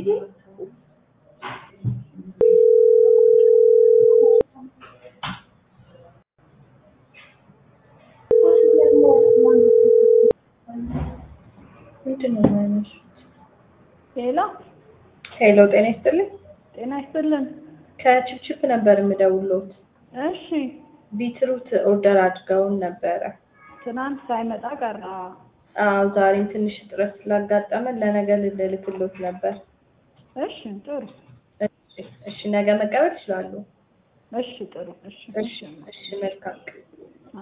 ምንድን ነው የማያነሱት? ሄሎ ሄሎ ጤና ይስጥልኝ። ጤና ይስጥልን። ከችፕችፕ ነበር የምደውልዎት። እሺ ቢትሩት ኦርደር አድርገውን ነበረ። ትናንት ሳይመጣ ቀረ። አዎ ዛሬም ትንሽ እጥረት ስላጋጠመን ለነገ ልልክልዎት ነበር። እሺ ጥሩ። እሺ እሺ፣ ነገ መቀበል ይችላሉ? እሺ ጥሩ። እሺ እሺ እሺ፣ መልካም